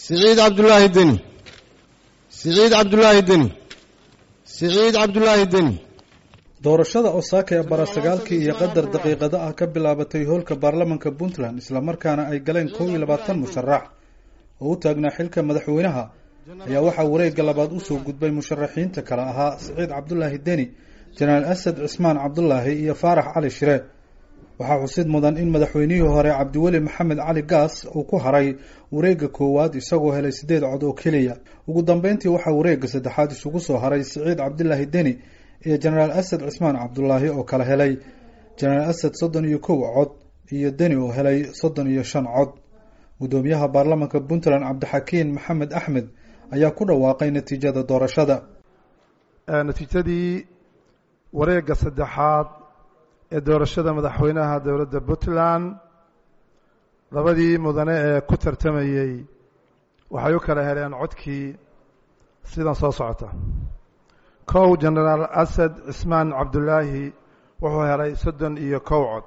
siciid cabdulaahi deni siciid cabdulaahi deni siciid cabdulaahi deni doorashada osaaka ee barasagaalkii iyo qadar daqiiqado ah ka bilaabatay hoolka baarlamanka puntland islamarkaana ay galeen kow iyo labaatan musharax oo u taagnaa xilka madaxweynaha ayaa waxaa wareegga labaad usoo gudbay musharaxiinta kale ahaa siciid cabdulaahi deni jenaraal asad cismaan cabdulaahi iyo faarax cali shire waxaa xusid mudan in madaxweynihii hore cabdiweli maxamed cali gaas uu ku haray wareegga koowaad isagoo helay siddeed cod oo keliya ugu dambeyntii waxaa wareegga saddexaad isugu soo haray siciid cabdulaahi deni iyo jenaraal asad cismaan cabdulaahi oo kala helay jenaraal asad soddon iyo kow cod iyo deni oo helay soddon iyo shan cod guddoomiyaha baarlamanka puntland cabdixakiin maxamed axmed ayaa ku dhawaaqay natiijada doorashada natiijadii wareegga saddexaad ee doorashada madaxweynaha dowladda puntland labadii mudane ee ku tartamayey waxay u kala heleen codkii sidan soo socota kow jenaraal asad cismaan cabdulaahi wuxuu helay soddon iyo kow cod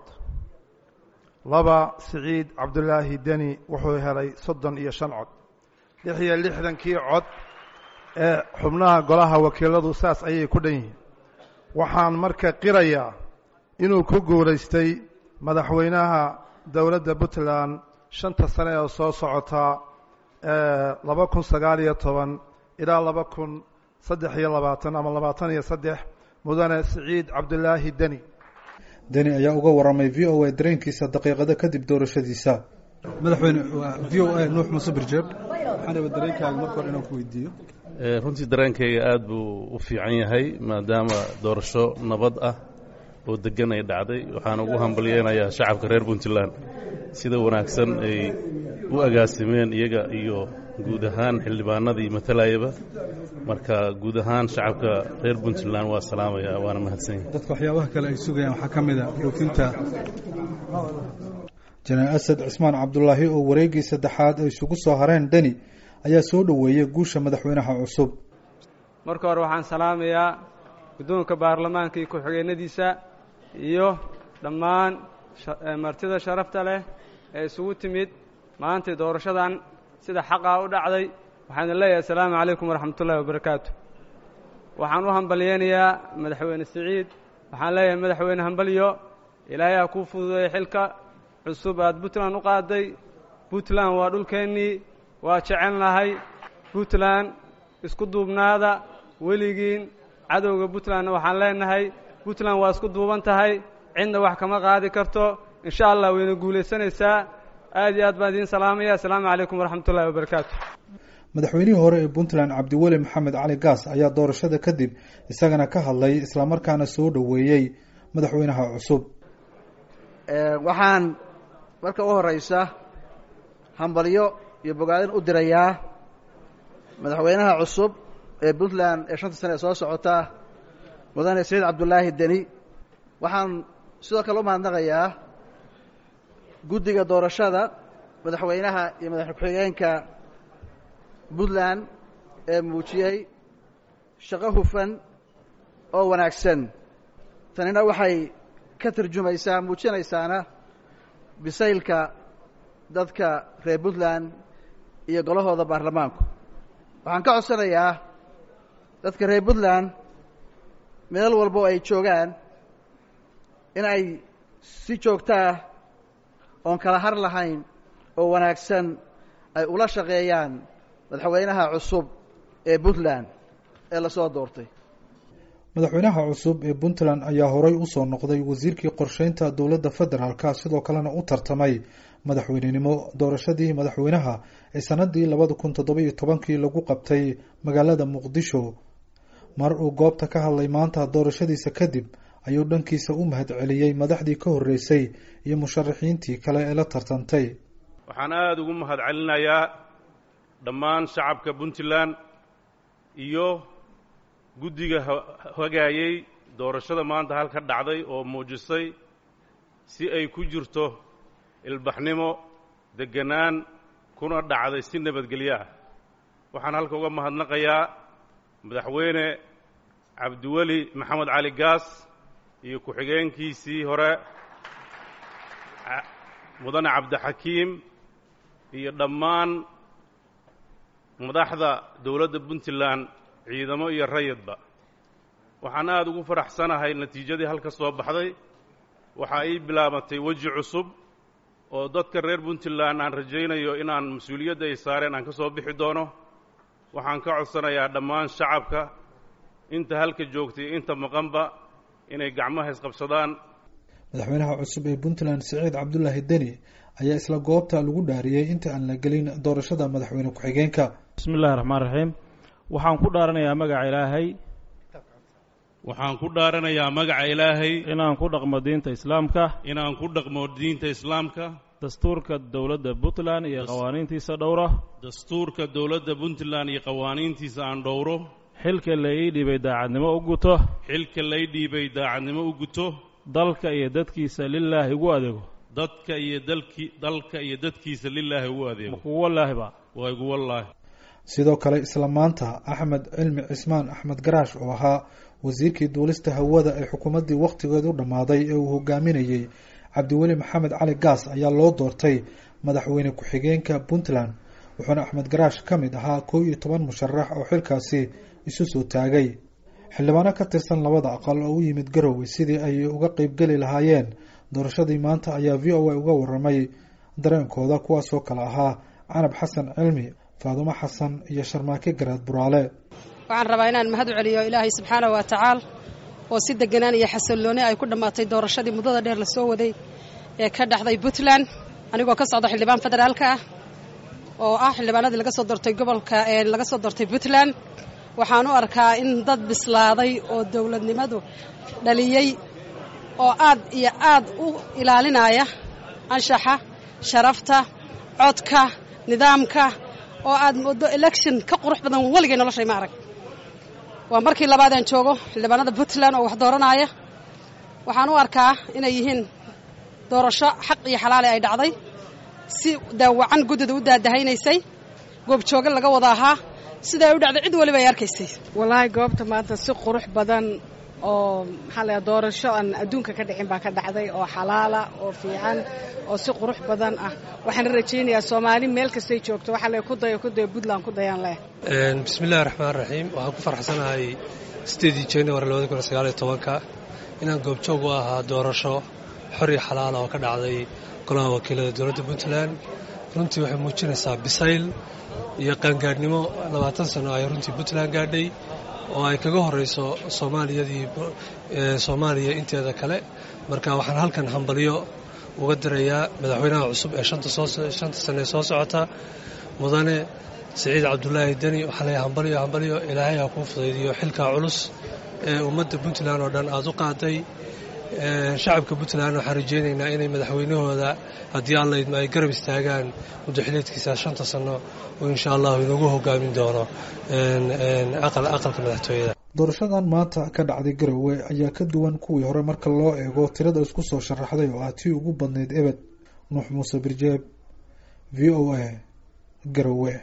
laba siciid cabdulaahi deni wuxuu helay soddon iyo shan cod lix iyo lixdankii cod ee xubnaha golaha wakiiladu saas ayay ku dhan yihiin waxaan marka qirayaa inuu ku guulaystay madaxweynaha dowladda puntland shanta sane oo soo socota laba kun sagaal iyo toban ilaa laba kun saddex iyo labaatan ama labaatan iyo saddex mudane siciid cabdulaahi deni deni ayaa uga waramay v o a dareenkiisa daqiiqado kadib doorashadiisa madaxweyne v o a nuux muuse birjeeb waxaan raba dareenkaaga marka hore inaan ku weydiiyo runtii dareenkayga aada buu u fiican yahay maadaama doorasho nabad ah oo degan ay dhacday waxaan ugu hambalyeynayaa shacabka reer puntland sida wanaagsan ay u agaasimeen iyaga iyo guud ahaan xildhibaanadii matalayaba marka guud ahaan shacabka reer puntland waa salaamaya waana mahadsanya dadka waxyaabaha kale ay sugayaan waxaa ka mid a dhoofinta jenaraal asad cismaan cabdulaahi oo wareeggii saddexaad ay isugu soo hareen deni ayaa soo dhoweeyey guusha madaxweynaha cusub marka hore waxaan salaamayaa guddoonka baarlamaanka iyo ku-xigeenadiisa iyo dhammaan martida sharafta leh ee isugu timid maantay doorashadan sida xaqaa u dhacday waxaan leeyahay assalaamu calaykum waraxmatullahi wabarakaatu waxaan u hambalyeynayaa madaxweyne siciid waxaan leeyahay madaxweyne hambalyo ilaahay ha kuu fududeeya xilka cusub aad puntland u qaaday puntland waa dhulkeennii waa jecelnahay puntland isku duubnaada weligiin cadowga puntlandna waxaan leenahay puntland waa isku duuban tahay cidna wax kama qaadi karto insha allah wayna guulaysanaysaa aad iyo aad baan idiin salaamaya assalaamu calaykum waraxmat ullahi wabarakaatu madaxweynihii hore ee puntland cabdiweli maxamed cali gaas ayaa doorashada kadib isagana ka hadlay islamarkaana soo dhoweeyey madaxweynaha cusub waxaan marka u horeysa hambalyo iyo bogaadin u dirayaa madaxweynaha cusub ee puntland ee shanta sane ee soo socota mudane saciid cabdulaahi deni waxaan sidoo kale u mahadnaqayaa guddiga doorashada madaxweynaha iyo madaxweyne ku-xigeenka puntland ee muujiyey shaqo hufan oo wanaagsan tanina waxay ka tarjumaysaa muujinaysaana bisaylka dadka reer puntland iyo golahooda baarlamaanku waxaan ka codsanayaa dadka reer puntland meel walbo ay joogaan in ay si joogtaah oon kala har lahayn oo wanaagsan ay ula shaqeeyaan madaxweynaha cusub ee puntland ee lasoo doortay madaxweynaha cusub ee puntland ayaa horey usoo noqday wasiirkii qorsheynta dowladda federaalka sidoo kalena u tartamay madaxweynenimo doorashadii madaxweynaha ee sanadii labada kun toddoba-iyo tobankii lagu qabtay magaalada muqdisho mar uu goobta ka hadlay maanta doorashadiisa kadib ayuu dhankiisa u mahad celiyey madaxdii ka horreysay iyo musharaxiintii kale ee la tartantay waxaan aada ugu mahad celinayaa dhammaan shacabka puntland iyo guddiga hagaayey doorashada maanta halka dhacday oo muujisay si ay ku jirto ilbaxnimo degganaan kuna dhacday si nabadgelyo ah waxaan halka uga mahadnaqayaa madaxweyne cabdiweli maxamed cali gaas iyo ku-xigeenkiisii hore mudane cabdixakiim iyo dhammaan madaxda dowladda puntland ciidamo iyo rayidba waxaan aada ugu faraxsanahay natiijadii halka soo baxday waxa ii bilaabatay weji cusub oo dadka reer puntland aan rajaynayo inaan mas-uuliyadda ay saareen aan ka soo bixi doono waxaan ka codsanayaa dhammaan shacabka inta halka joogtay inta maqanba inay gacmaha isqabsadaan madaxweynaha cusub ee puntland siciid cabdulaahi deni ayaa isla goobta lagu dhaariyey inta aan la gelin doorashada madaxweyne ku-xigeenka bismi illahi raxmaan raxiim waxaan ku dhaaranayaa magaca ilaahay waxaan ku dhaaranayaa magaca ilaahay inaan ku dhaqmo diinta islaamka inaan ku dhaqmo diinta islaamka dastuurka dowladda puntland iyo qawaaniintiisa dhowra dastuurka dowladda puntland iyo qawaaniintiisa aan dhowro xilka la ii dhiibay daacadnimo u guto xilka lay dhiibay daacadnimo u guto dalka iyo dadkiisa lilaahi ugu adeego dadka iyo dalki dalka iyo dadkiisa lilaahi ugu adeego kugu wallaahiba waa igu wallaahi sidoo kale isla maanta axmed cilmi cismaan axmed garaash oo ahaa wasiirkii duulista hawada ee xukuumaddii wakhtigeedu dhammaaday ee uu hogaaminayey cabdiweli maxamed cali gaas ayaa loo doortay madaxweyne ku-xigeenka puntland wuxuuna axmed garaash ka mid ahaa kow iyo toban musharax oo xilkaasi isu soo taagay xildhibaano ka tirsan labada aqal oo u yimid garowe sidii ay uga qeybgeli lahaayeen doorashadii maanta ayaa v o a uga waramay dareenkooda kuwaasoo kale ahaa canab xasan cilmi faadumo xasan iyo sharmaake garaad buraale waxaan rabaa inaan mahad u celiyo ilaahay subxaana wa tacaala oo si deganaan iyo xasillooni ay ku dhammaatay doorashadii muddada dheer la soo waday ee ka dhexday puntland anigoo ka socda xildhibaan federaalka ah oo ah xildhibaanadii laga soo doortay gobolka ee laga soo doortay puntland waxaan u arkaa in dad bislaaday oo dowladnimadu dhaliyey oo aad iyo aad u ilaalinaya anshaxa sharafta codka nidaamka oo aad moodo election ka qurux badan weligay noloshay ma arag waa markii labaad aan joogo xildhibaanada puntland oo wax dooranaya waxaan u arkaa inay yihiin doorasho xaq iyo xalaali ay dhacday si daawacan guddida u daadahaynaysay goobjooga laga wada ahaa sidaa u dhacday cid waliba ay arkaysay wallaahi goobta maanta si qurux badan oo maxaa la doorasho aan adduunka ka dhicin baa ka dhacday oo xalaala oo fiican oo si qurux badan ah waxaan rajaynayaa soomaali meel kastay joogto waxaa le ku dayo ku dayo puntland ku dayaan leh bismillahi raxmaan raxiim waxaan ku farxsanahay sideedii january labada kun sagaaliyo tobanka inaan goobjoog u ahaa doorasho xor iyo xalaala oo ka dhacday golaha wakiilada dowladda puntland runtii waxay muujinaysaa bisayl iyo qaangaadhnimo labaatan sano ay runtii puntland gaadhay oo ay kaga horeyso soomaaliyadii soomaaliya inteeda kale marka waxaan halkan hambalyo uga dirayaa madaxweynaha cusub ee shanta sane soo socota mudane siciid cabdulaahi deni waxaa leeyahay hambalyo hambalyo ilaahay ha kuu fudaydiyo xilkaa culus ee ummadda puntland oo dhan aada u qaaday shacabka puntland waxaan rajaynaynaa inay madaxweynahooda haddii alla idma ay garab istaagaan muddo xileedkiisa shanta sano oo insha allahu inagu hogaamin doono aqalka madaxtooyada doorashadan maanta ka dhacday garowe ayaa ka duwan kuwii hore marka loo eego tirada isku soo sharaxday oo ah tii ugu badnayd ebed nuux muuse birjeeb v o a garowe